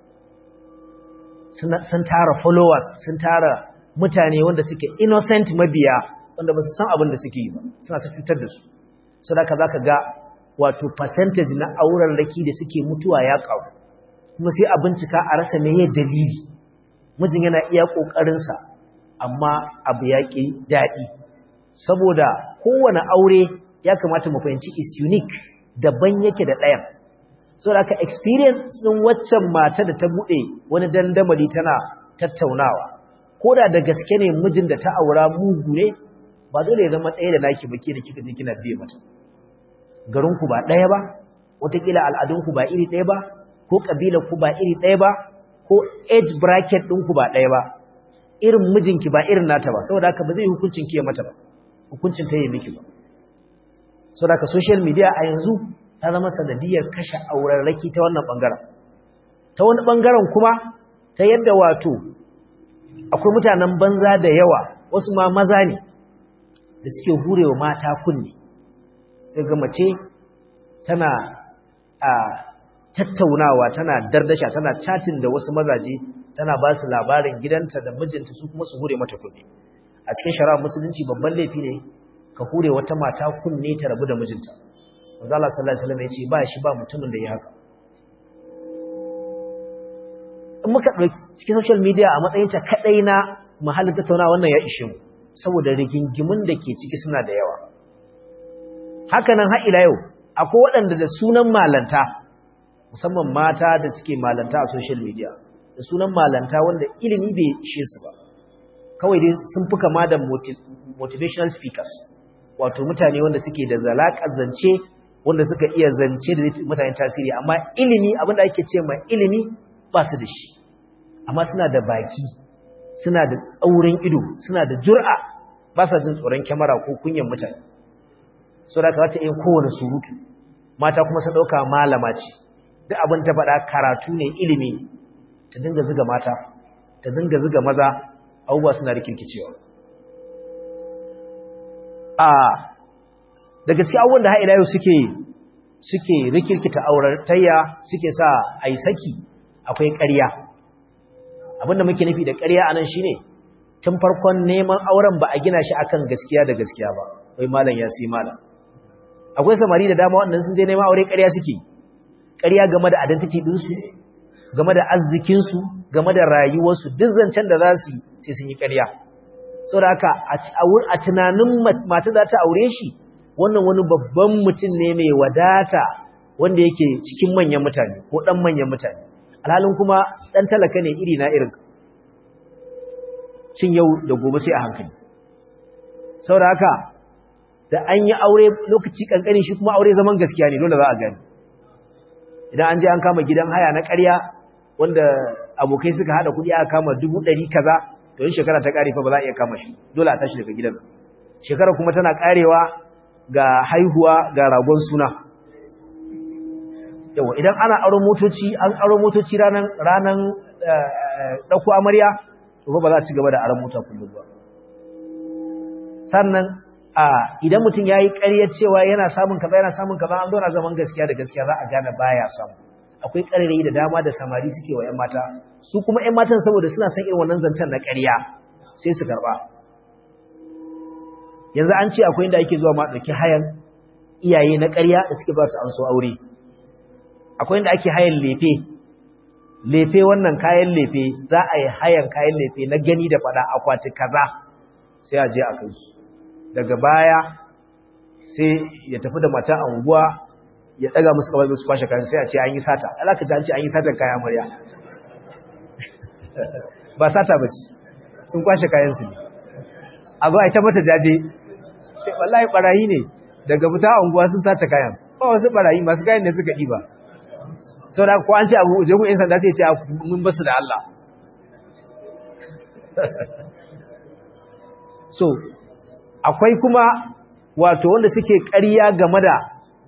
sun tara followers sun tara mutane wanda suke innocent mabiya wanda ba su san abin da suke yi ba suna ta cutar da su saboda za ka ga wato percentage na auren raki da suke mutuwa ya ƙaru kuma sai a bincika a rasa meye dalili mijin yana iya ƙoƙarinsa amma abu ya ƙi daɗi saboda kowane aure ya kamata mu fahimci is unique daban yake da ɗayan saboda haka experience ɗin waccan mata da ta buɗe wani dandamali tana tattaunawa ko da da gaske ne mijin da ta aura mugu ne ba dole ya zama ɗaya da naki ba ke da kika je kina biye mata garinku ba ɗaya ba wataƙila al'adunku ba iri ɗaya ba ko ƙabilarku ba iri ɗaya ba ko age bracket ɗinku ba ɗaya ba irin mijinki ba irin nata ba saboda haka ba zai hukuncin ki ya mata ba hukuncin ta yi miki ba saboda haka social media a yanzu ta zama sanadiyar kashe auren raki ta wannan ɓangaren ta wani ɓangaren kuma ta yadda wato akwai mutanen banza da yawa wasu ma maza ne da suke hurewa mata kunne sai ga mace tana a tattaunawa tana dardasha tana chatin da wasu mazaje tana ba su labarin gidanta da mijinta su kuma su hure mata kunne a cikin shari'ar musulunci babban laifi ne ka hure wata mata kunne ta rabu da mijinta manzo Allah sallallahu alaihi wasallam ya ce ba shi ba mutumin da ya haka in muka dauki cikin social media a matsayin ta kadai na mahallin tattaunawa wannan ya ishe mu saboda rigingimun da ke ciki suna da yawa hakanan har ila yau akwai waɗanda da sunan malanta musamman mata da suke malanta a social media da sunan malanta wanda ilimi bai ishe su ba kawai dai sun fi kama da motivational speakers wato mutane wanda suke da zalaƙar zance wanda suka iya zance da mutane tasiri amma ilimi abinda ake ce ma ilimi ba su da shi amma suna da baki suna da tsaurin ido suna da jur'a ba sa jin tsoron kyamara ko kunyan mutane so da ka ta yin kowane surutu mata kuma sun ɗauka malama ce duk abin ta faɗa karatu ne ilimi ta dinga zuga mata ta dinga zuga maza abubuwa suna rikirkicewa a daga cikin abubuwan da ha'ila yau suke suke rikirkita auratayya suke sa a yi saki akwai ƙarya abinda muke nufi da ƙarya a nan shine tun farkon neman auren ba a gina shi akan gaskiya da gaskiya ba wai malam ya sai malam akwai samari da dama waɗanda sun je neman aure ƙarya suke ƙarya game da identity ɗinsu game da arzikinsu game da rayuwarsu duk zancen da za su yi sai sun yi ƙarya saboda haka a tunanin mata za ta aure shi wannan wani babban mutum ne mai wadata wanda yake cikin manyan mutane ko ɗan manyan mutane alhalin kuma ɗan talaka ne iri na irin cin yau da gobe sai a hankali saboda haka da an yi aure lokaci kankani shi kuma aure zaman gaskiya ne dole za a gani idan an je an kama gidan haya na ƙarya wanda abokai suka hada kuɗi aka kama dubu ɗari kaza to yin shekara ta ƙare fa ba za a iya kama shi dole a tashi daga gidan shekara kuma tana ƙarewa ga haihuwa ga ragon suna yawa idan ana aro motoci an aro motoci ranan ranan ɗauko amarya to ba za a ci gaba da aron mota kullum ba sannan a idan mutum ya yi ƙaryar cewa yana samun kaza yana samun kaza an zauna zaman gaskiya da gaskiya za a gane baya samu akwai ƙarerayi da dama da samari suke wa 'yan mata su kuma 'yan matan saboda suna son irin wannan zancen na ƙarya sai su karɓa yanzu an ce akwai inda ake zuwa ma ɗauki hayan iyaye na ƙarya da suke ba su an so aure akwai inda ake hayan lefe lefe wannan kayan lefe za a yi hayan kayan lefe na gani da faɗa akwati kaza sai a je a kai su daga baya sai ya tafi da mata anguwa ya daga musu kawai su kwashe kayan sai a ce an yi sata alaka ji an ce an yi sata kayan amarya ba sata ba ce sun kwashe kayan su ne a zo a yi ta mata jaje wallahi barayi ne daga fita unguwa sun sace kayan ba wasu barayi masu kayan ne suka ɗiba sau da ko an ce abu jagun yan sanda sai ce mun basu da Allah so akwai kuma wato wanda suke ƙarya game da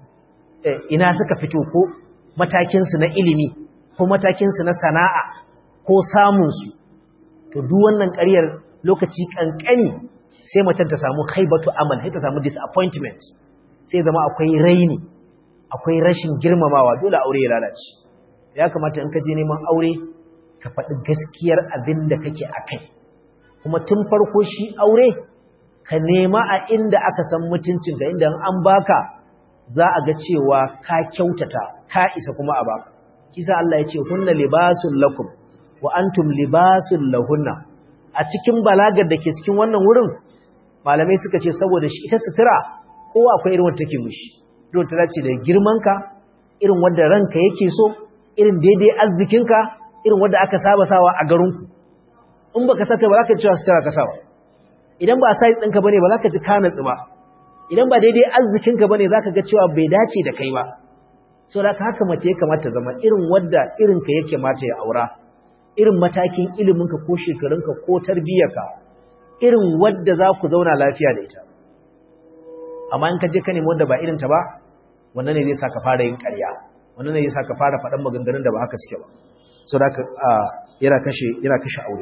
ina suka fito ko matakinsu na ilimi ko matakinsu na sana'a ko samunsu to duk wannan ƙaryar lokaci ƙanƙani sai macen ta samu haibatu amal sai ta samu disappointment sai zama akwai raini akwai rashin girmamawa dole aure ya lalace ya kamata in ka je neman aure ka faɗi gaskiyar abin da kake a kai kuma tun farko shi aure ka nema a inda aka san mutuncin da inda an baka za a ga cewa ka kyautata ka isa kuma a baka kisa Allah ya ce hunna libasun lakum wa antum libasun lahunna a cikin balagar da ke cikin wannan wurin malamai suka ce saboda shi ita sutura kowa akwai irin wanda take mushi irin ta dace da girmanka irin wanda ranka yake so irin daidai arzikinka irin wanda aka saba sawa a garinku in baka saka ba za ka cewa sutura ka sawa idan ba size ɗinka bane ba za ka ji ka natsu ba idan ba daidai arzikinka bane za ka ga cewa bai dace da kai ba so da haka mace ya kamata zama irin wadda irinka yake mata ya aura irin matakin iliminka ko shekarunka ko tarbiyyarka irin wadda za ku zauna lafiya da ita amma in ka je ka nemi wadda ba irinta ba wannan ne zai sa ka fara yin ƙarya wannan ne zai sa ka fara faɗan maganganun da ba haka suke ba so da yana kashe yana kashe aure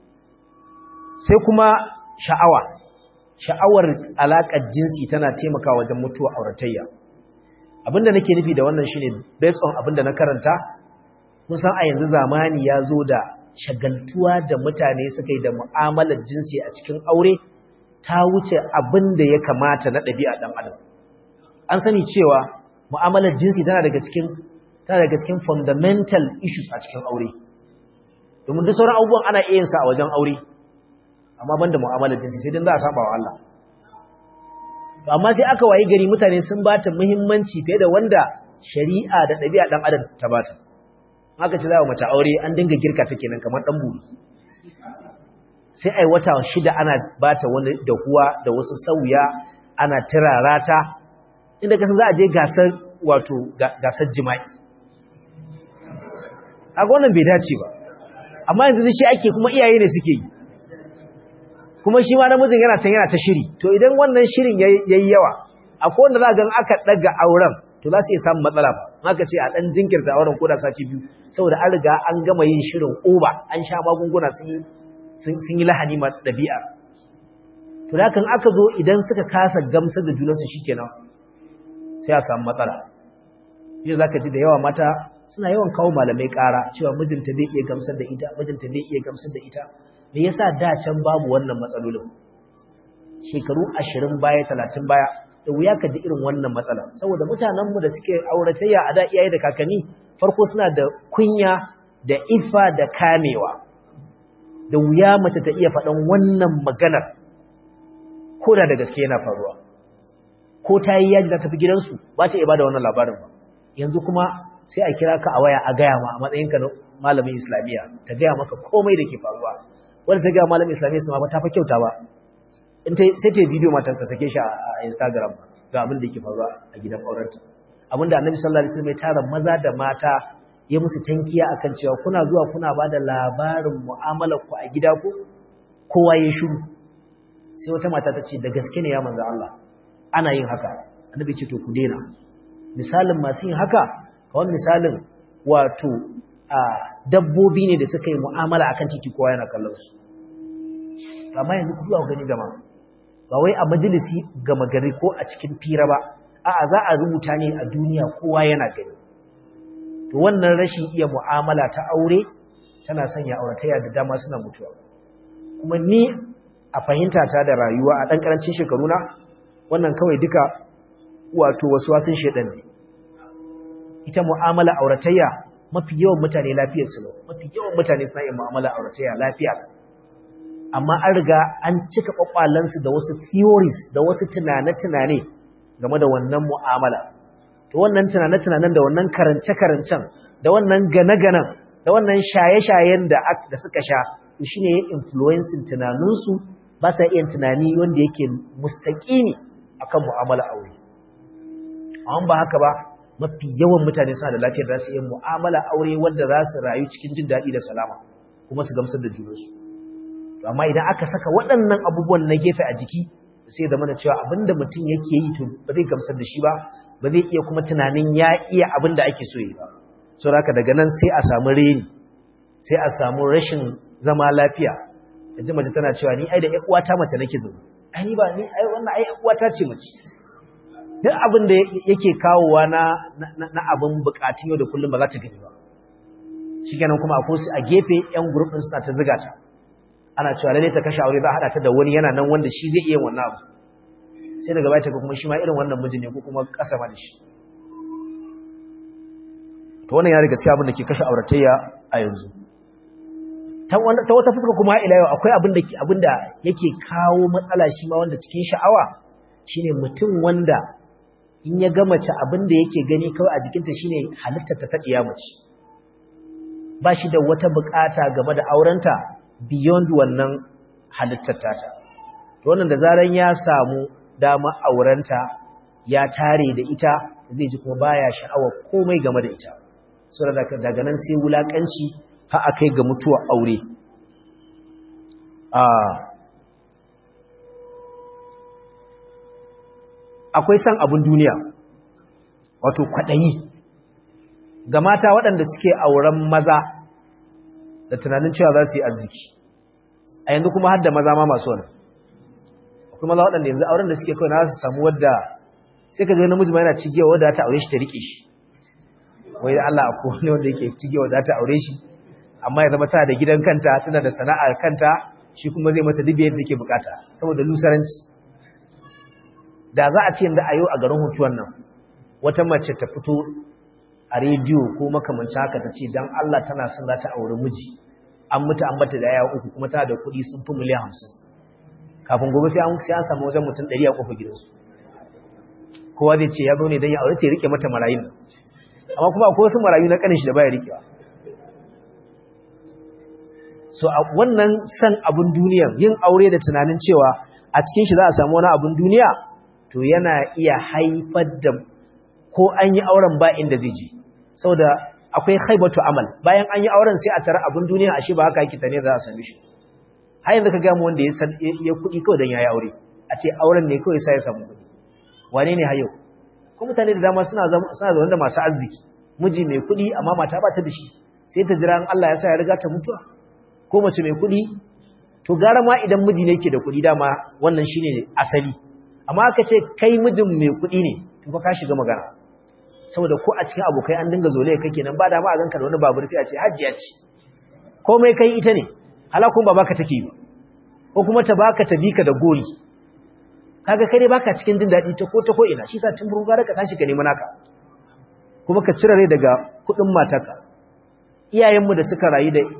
sai kuma sha'awa sha'awar alaƙar jinsi tana taimakawa wajen mutuwa auratayya abinda nake nufi da wannan shine based on abinda na karanta kun san a yanzu zamani ya zo da shagaltuwa da mutane suka yi da mu'amalar jinsi a cikin aure ta wuce abin da ya kamata na ɗabi'a ɗan adam an sani cewa mu'amalar jinsi tana daga cikin tana daga cikin fundamental issues a cikin aure domin duk sauran abubuwan ana iya sa a wajen aure amma ban da mu'amalar jinsi sai dan za a saba wa Allah to amma sai aka wayi gari mutane sun ba ta muhimmanci fiye da wanda shari'a da ɗabi'a ɗan adam ta bata haka ce za a mace aure an dinga girka ta kenan kamar ɗan buri sai ai wata shida ana bata wani dahuwa da wasu sauya ana tirarata inda kasan za a je gasar wato gasar jima'i a wannan bai dace ba amma yanzu shi ake kuma iyaye ne suke yi kuma shi ma namijin yana can yana ta shiri to idan wannan shirin yayi yawa akwai wanda za ga aka daga auren to za su iya samun matsala ba haka ce a dan jinkirta auren ko da sati biyu saboda an riga an gama yin shirin oba an sha magunguna sun sun yi lahani ma dabi'a to da kan aka zo idan suka kasa gamsar da junansu shikenan sai a samu matsala yau zaka ji da yawa mata suna yawan kawo malamai ƙara cewa mijinta bai iya gamsar da ita mijinta bai iya gamsar da ita me yasa da can babu wannan matsalolin shekaru 20 baya 30 baya da wuya ka ji irin wannan matsala saboda mutanenmu da suke auratayya a da iyaye da kakanni farko suna da kunya da ifa da kamewa da wuya mace ta iya faɗan wannan maganar ko da da gaske yana faruwa ko ta yi yaji za ta fi gidansu ba ta iya ba da wannan labarin ba yanzu kuma sai a kira ka a waya a gaya ma a matsayinka na malamin islamiyya ta gaya maka komai da ke faruwa wanda ta gaya malamin islamiyya su ma ba ta fa kyauta ba in ta sai ta bidiyo matan ka sake shi a Instagram ga abin da yake faruwa a gidan aurenta abinda Annabi sallallahu alaihi wasallam ya tara maza da mata ya musu tankiya akan cewa kuna zuwa kuna bada labarin mu'amalar ku a gida ku kowa ya shiru sai wata mata ta ce da gaske ne ya manzo Allah ana yin haka Annabi ce to ku daina misalin masu yin haka kawai misalin wato a dabbobi ne da suka yi mu'amala akan titi kowa yana kallon su amma yanzu ku zuwa gani jama'a ba wai a majalisi gama gari ko a cikin fira ba a'a za a rubuta ne a duniya kowa yana gani to wannan rashin iya mu'amala ta aure tana sanya auratayya da dama suna mutuwa kuma ni a fahimta ta da rayuwa a ɗan ƙarancin shekaru na wannan kawai duka wato wasu wasun shedan ne ita mu'amala auratayya mafi yawan mutane lafiyar su mafi yawan mutane suna yin mu'amala auratayya lafiya amma an riga an cika kwakwalansu da wasu theories da wasu tunane-tunane game da wannan mu'amala to wannan tunane-tunanen da wannan karance-karancen da wannan gane-ganen da wannan shaye-shayen da suka sha shi ne influencing tunaninsu ba sa iya tunani wanda yake mustaƙini akan mu'amala aure amma ba haka ba mafi yawan mutane suna da lafiyar za su yi mu'amala aure wanda za su rayu cikin jin daɗi da salama kuma su gamsar da junansu amma idan aka saka waɗannan abubuwan na gefe a jiki sai zama da cewa abinda mutum yake yi to ba zai gamsar da shi ba ba zai iya kuma tunanin ya iya abin da ake so yi ba so haka daga nan sai a samu reni sai a samu rashin zama lafiya da ji mace tana cewa ni ai da ƴan uwata mace nake zama ai ni ba ni ai wannan ai uwata ce mace duk abin da yake kawowa na na abin bukatun yau da kullum ba za ta gani ba shikenan kuma akwai su a gefe ƴan group din suna ta ziga ta ana cewa lalle ta kashe aure za a hada ta da wani yana nan wanda shi zai iya wannan abu sai daga baya ta ga kuma shi ma irin wannan mijin ne ko kuma kasa ma da shi to wannan ya riga gaskiya abin da ke kashe auratayya a yanzu ta wata fuska kuma ila yau akwai abin da abin da yake kawo matsala shi ma wanda cikin sha'awa shine mutum wanda in ya ga mace abin da yake gani kawai a jikinta shine halittar ta ta diya mace ba shi da wata bukata game da aurenta beyond wannan halittar tata to wannan da zaran ya samu dama aurenta ya tare da ita zai ji kuma baya sha'awar komai game da ita sura daga nan sai wulakanci har akai ga mutuwar aure akwai san abin duniya wato kwaɗayi ga mata waɗanda suke auren maza da tunanin cewa za su yi arziki a yanzu kuma har da maza ma masu wani akwai maza waɗanda yanzu auren da suke kawai na su samu wadda sai ka zai namiji ma yana cigewa wadda ta aure shi ta riƙe shi wai da Allah akwai wani wanda yake cigewa wadda ta aure shi amma ya zama tana da gidan kanta tana da sana'ar kanta shi kuma zai mata dubiyar da ke bukata saboda lusaranci da za a ce yanzu a yau a garin hutuwan nan wata mace ta fito a rediyo ko makamancin haka ta ce don Allah tana son za ta auri miji an mutu an bata da yaya uku kuma tana da kuɗi sun fi miliyan hamsin kafin gobe sai an samu wajen mutum ɗari a ƙofar gidansu kowa zai ce ya zo ne don ya aure ta ya rike mata marayun amma kuma akwai wasu marayu na ƙanin shi da baya rikewa so a wannan san abin duniya yin aure da tunanin cewa a cikin shi za a samu wani abin duniya to yana iya haifar da ko an yi auren ba inda zai je saboda akwai haibatu amal bayan an yi auren sai a tara abin duniya ashe ba haka yake tane za a same shi har yanzu ka gamu wanda ya san ya kuɗi kawai don ya yi aure a ce auren ne kawai sai ya samu kuɗi wane ne hayo ko mutane da dama suna suna zaune da masu arziki miji mai kuɗi amma mata ba ta da shi sai ta jira Allah ya sa ya riga ta mutuwa ko mace mai kuɗi to gara ma idan miji ne ke da kuɗi dama wannan shine asali amma aka ce kai mijin mai kuɗi ne to fa ka shiga magana saboda ko a cikin abokai an dinga zole kake nan ba da ma a ganka da wani babur sai a ce hajjiya ce komai kai ita ne halakun ba baka take ba ko kuma ta baka ta bika da gori kaga kai dai baka cikin jin daɗi ta ko ta ko ina shi sa tun burga ka tashi ka nemi naka kuma ka cire rai daga kuɗin matarka iyayenmu da suka rayu da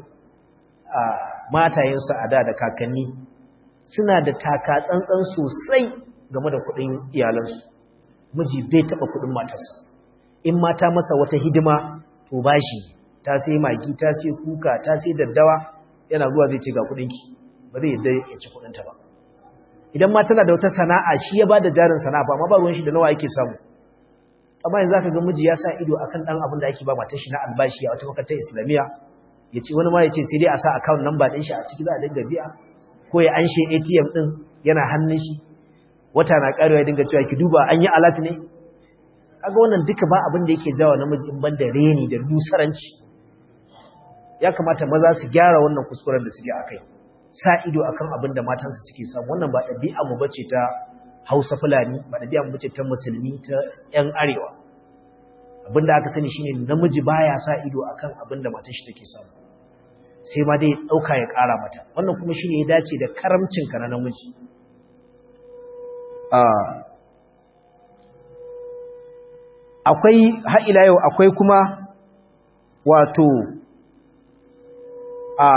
matayensu a da da kakanni suna da taka tsantsan sosai game da kuɗin iyalansu miji bai taɓa kuɗin matarsa in mata masa wata hidima to bashi ta sai magi ta sai kuka ta sai daddawa yana zuwa zai ce ga kuɗinki ba zai yadda ya ci kuɗinta ba idan ma tana da wata sana'a shi ya bada jarin sana'a ba amma ba ruwan shi da nawa yake samu amma yanzu zaka ga miji ya sa ido akan dan abin da ake ba matar shi na albashi a wata makarantar islamiyya ya ce wani ma ya ce sai dai a sa account number ɗin shi a ciki za a dinga biya ko ya anshe ATM ɗin yana hannun shi wata na ƙarewa ya dinga cewa ki duba an yi alat ne kaga wannan duka ba abin da yake jawo namiji in banda reni da lusaranci ya kamata maza su gyara wannan kuskuren da suke akai sa ido akan abin da matansu suke samu wannan ba ɗabi'a mu bace ta Hausa Fulani ba ɗabi'a mu bace ta musulmi ta ƴan arewa abin da aka sani shine namiji baya sa ido akan abin da matar shi take samu sai ma dai dauka ya ƙara mata wannan kuma shine ya dace da karamcin ka na namiji akwai har ila yau akwai kuma wato a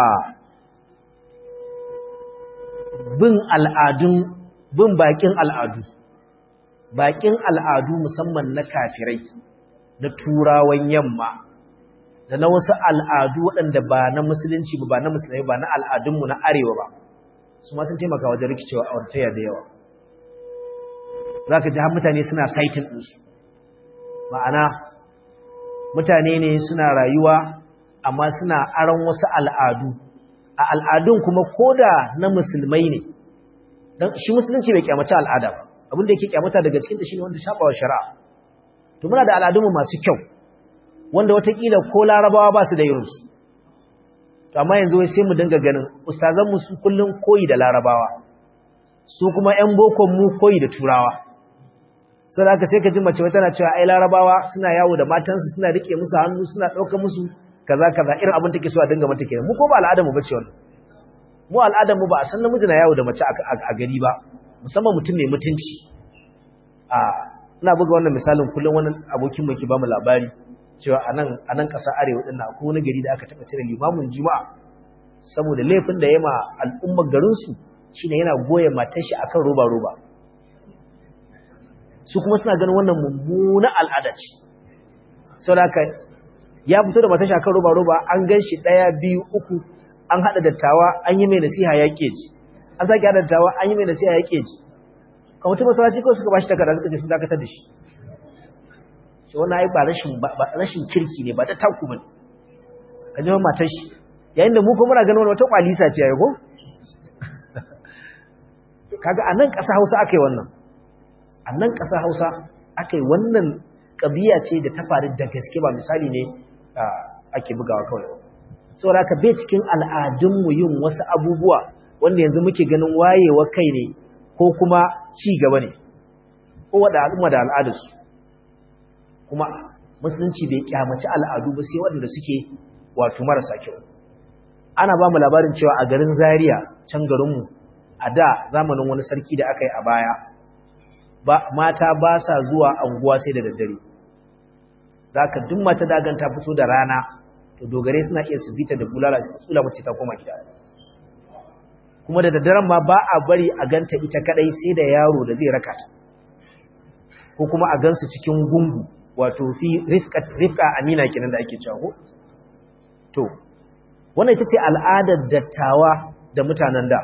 bin al'adun bin bakin al'adu bakin al'adu musamman na kafirai na turawan yamma da na wasu al'adu waɗanda ba na musulunci ba na musulmai ba na al'adunmu na arewa ba su ma sun taimaka wajen rikicewa a wartaya da yawa za ka ji har mutane suna saitin ɗinsu ma'ana mutane ne suna rayuwa amma suna aron wasu al'adu a al'adun kuma koda na musulmai ne don shi musulunci bai kyamata al'ada ba abinda yake kyamata daga cikin da shi ne wanda shaɓawa shari'a to muna da al'adunmu masu kyau wanda watakila ko larabawa ba su da irinsu to amma yanzu wai sai mu dinga ganin ustazanmu su kullum koyi da larabawa su kuma 'yan bokon mu koyi da turawa sau da aka sai ka ji mace tana cewa ai larabawa suna yawo da matansu suna rike musu hannu suna ɗauka musu kaza kaza irin abin take so a dinga mata kenan mu ko ba al'adar mu bace wannan mu al'adar mu ba a san namiji na yawo da mace a gari ba musamman mutum mai mutunci a ina buga wannan misalin kullum wani abokin mu ke ba mu labari cewa a nan a nan ƙasar arewa ɗin akwai wani gari da aka taɓa cire limamin juma'a saboda laifin da ya ma al'ummar garinsu shine yana goya matar shi akan roba roba su kuma suna ganin wannan mummuna al'ada ce sau da aka ya fito da matashi akan roba-roba an gan shi ɗaya biyu uku an haɗa dattawa an yi mai nasiha ya keji an sake haɗa dattawa an yi mai nasiha ya keji kamar masalaci kawai suka ba shi takarda suka ce sun dakatar da shi shi wannan ai ba rashin kirki ne ba ta taku ba ka jama matar shi yayin da mu kuma muna ganin wata kwalisa ce ya ko kaga a nan ƙasa hausa aka yi wannan a nan ƙasa hausa aka yi wannan ƙabiya ce da ta faru da gaske ba misali ne ake bugawa kawai saboda ka bai cikin al'adunmu yin wasu abubuwa wanda yanzu muke ganin wayewa kai ne ko kuma ci gaba ne ko wada al'umma da al'adarsu kuma musulunci bai kyamaci al'adu ba sai waɗanda suke wato marasa kyau ana ba mu labarin cewa a garin zaria can garinmu a da zamanin wani sarki da aka yi a baya mata ba sa zuwa anguwa sai da daddare za ka duk mata dagan ta fito da rana to dogare suna iya su bita da bulala su tsula mace ta koma gida kuma da daddaren ma ba a bari a ganta ita kadai sai da yaro da zai raka ta ko kuma a gansu cikin gungu wato fi rifka amina kenan da ake cewa ko to wannan ita ce al'adar dattawa da mutanen da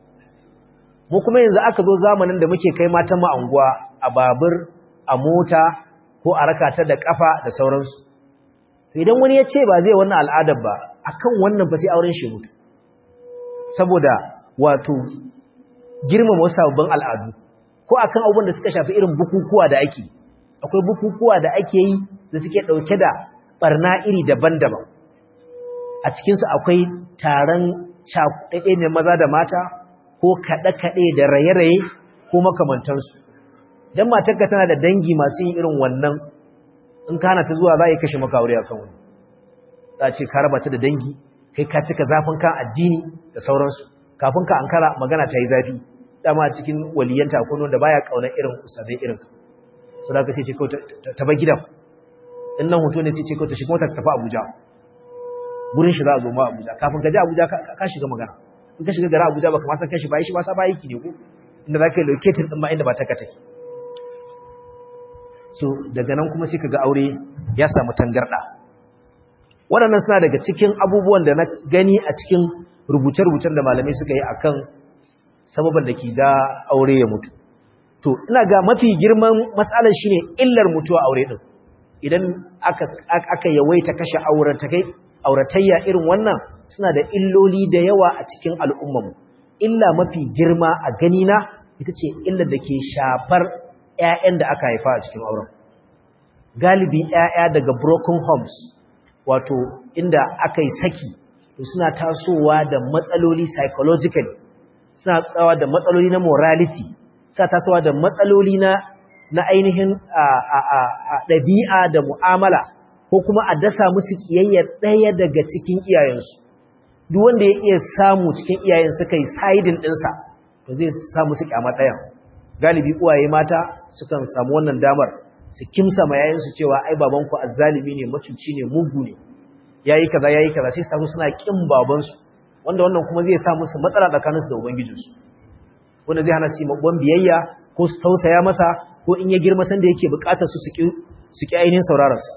mu kuma yanzu aka zo zamanin da muke kai matan mu anguwa a babur a mota ko a rakata da kafa da sauransu idan wani ya ce ba zai wannan al'adar ba akan wannan fa sai auren shi mutu saboda wato girmama wasu sababbin al'adu ko akan abubuwan da suka shafi irin bukukuwa da ake akwai bukukuwa da ake yi da suke dauke da barna iri daban-daban a cikinsu akwai taron cakuɗaɗe ne maza da mata ko kaɗe-kaɗe da raye-raye ko makamantansu don matarka tana da dangi masu yin irin wannan in kana ta zuwa za a yi kashe maka aure a kan wani za a ce ka raba ta da dangi kai ka cika zafin kan addini da sauransu kafin ka ankara magana ta yi zafi dama a cikin waliyanta akwai wanda baya kaunar irin ustazai irin so da ka sai ce kawai ta bar gidan in nan hoto ne sai ce kawai ta shiga wata tafi abuja gurin shi za a zo ma abuja kafin ka je abuja ka shiga magana in ka shiga gara abuja baka ma san kashi ba shi ba sa ba yiki ne ko inda za ka yi locating din ma inda ba ta ka take so daga nan kuma sai kaga aure ya samu tangarda waɗannan suna daga cikin abubuwan da na gani a cikin rubuce-rubucen da malamai suka yi akan sababan da ke da aure ya mutu to ina ga mafi girman matsalar shine illar mutuwa aure din idan aka aka yawaita kashe auratakai auratayya irin wannan suna da illoli da yawa a cikin al'ummarmu illa mafi girma a ganina ita ce illar da ke shafar ‘ya'yan da aka haifa a cikin auren. Galibi ‘ya'ya daga broken homes, wato inda aka yi saki, to suna tasowa da matsaloli psychological, suna tsawa da matsaloli na morality, suna tasowa da matsaloli na, na ainihin ɗabi'a da mu'amala, ko kuma a dasa musu ƙiyayyar ɗaya daga cikin iyayensu. Duk wanda ya iya samu cikin iyayen suka yi sidin ɗinsa, to zai samu su ƙyama ɗayan. galibi uwaye mata sukan samu wannan damar su kimsa ma yayansu cewa ai babanku azzalimi ne macuci ne mugu ne yayi kaza yayi kaza sai su tafi suna kin babansu wanda wannan kuma zai sa musu matsala tsakaninsu da ubangijinsu wanda zai hana su yi babban biyayya ko su tausaya masa ko in ya girma sanda yake bukatar su su ki ainihin saurararsa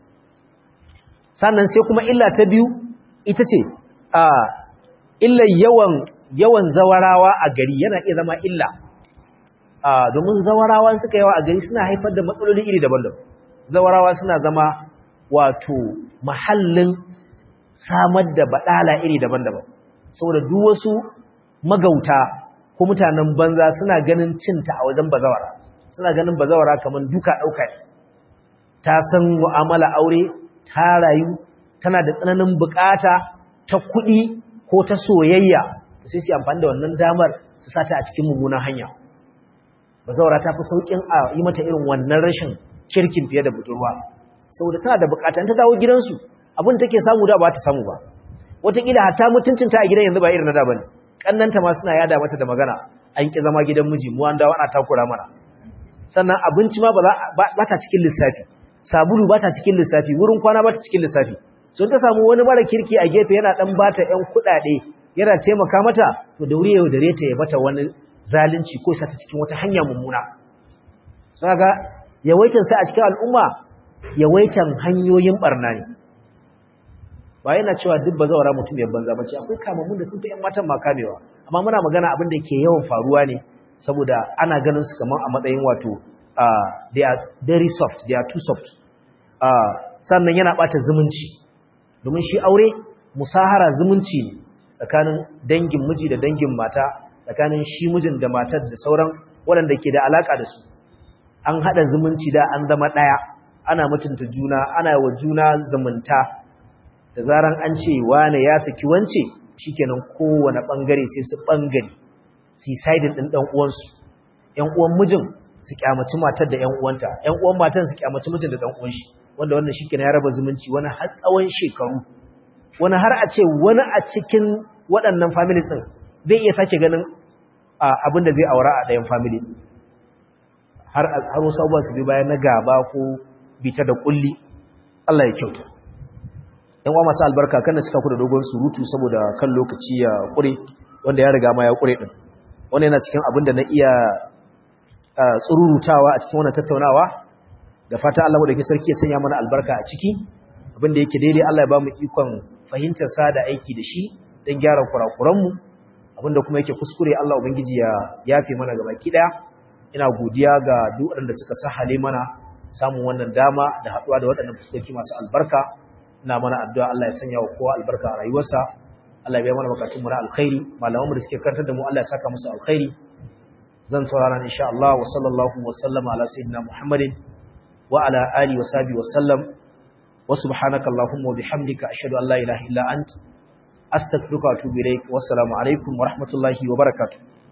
sannan sai kuma illa ta biyu ita ce a illa yawan yawan zawarawa a gari yana iya zama illa a domin zawarawa suka yawa a gari suna haifar da matsaloli iri daban-daban zawarawa suna zama wato mahallin samar da badala iri daban-daban saboda duk wasu magauta ko mutanen banza suna ganin cinta a wajen bazawara suna ganin bazawara kamar duka ɗauka ne ta san mu'amala aure ta rayu tana da tsananin bukata ta kuɗi ko ta soyayya sai su amfani da wannan damar su sata a cikin mummunan hanya bazawara ta fi sauƙin a yi mata irin wannan rashin kirkin fiye da budurwa saboda tana da bukata ta dawo gidansu abin take samu da ba ta samu ba wataƙila hatta mutuncinta a gidan yanzu ba irin na da bane kannanta ma suna yada mata da magana an ki zama gidan miji mu an dawo ana takura mana sannan abinci ma ba ta cikin lissafi sabulu ba ta cikin lissafi wurin kwana ba ta cikin lissafi so ta samu wani mara kirki a gefe yana dan bata ƴan kuɗaɗe yana taimaka mata to da wuri yau dare ta ya mata wani zalunci ko sa ta cikin wata hanya mummuna so ga yawaitan sai a cikin al'umma yawaitan hanyoyin barna ne ba yana cewa duk ba zawara mutum ya banza bace akwai kamammun da sun fi ƴan matan ma kamewa amma muna magana abin da ke yawan faruwa ne saboda ana ganin su kamar a matsayin wato they are very soft they are too soft sannan yana bata zumunci domin shi aure musahara zumunci ne tsakanin dangin miji da dangin mata tsakanin shi mijin da matar da sauran waɗanda ke da alaka da su an haɗa zumunci da an zama ɗaya ana mutunta juna ana wa juna zumunta da zaran an ce wane ya saki wance shikenan kowane bangare sai su bangare su sidin din dan uwansu ƴan uwan mijin su kyamaci matar da ƴan uwanta ƴan uwan matan su kyamaci mijin da dan uwan shi wanda wannan shikenan ya raba zumunci wani har tsawon shekaru wani har a ce wani a cikin waɗannan families din zai iya sake ganin abin da zai aura a ɗayan family har har wasu abubuwa su bi bayan na gaba ko bita da kulli Allah ya kyauta yan uwa masu albarka kan da cika ku da dogon surutu saboda kan lokaci ya kure wanda ya riga ma ya kure din wannan yana cikin abin da na iya tsururutawa a cikin wannan tattaunawa da fata Allah madaukakin sarki ya sanya mana albarka a ciki abin da yake daidai Allah ya ba mu ikon fahimtar sa da aiki da shi don gyara kurakuran mu abin da kuma yake kuskure Allah ubangiji ya yafe mana gaba ki daya ina godiya ga duk waɗanda suka sahale mana samun wannan dama da haɗuwa da waɗannan fuskoki masu albarka ina mana addu'a Allah ya sanya wa kowa albarka a rayuwarsa Allah ya biya mana bukatun mu na alkhairi malaman mu da suke karantar da mu Allah ya saka musu alkhairi zan saurara insha Allah wa sallallahu wa sallama ala sayyidina Muhammadin wa ala alihi wa sahbihi wa sallam wa subhanaka allahumma wa bihamdika ashhadu an la ilaha illa ant astaghfiruka wa atubu ilaik wa assalamu alaikum wa rahmatullahi wa barakatuh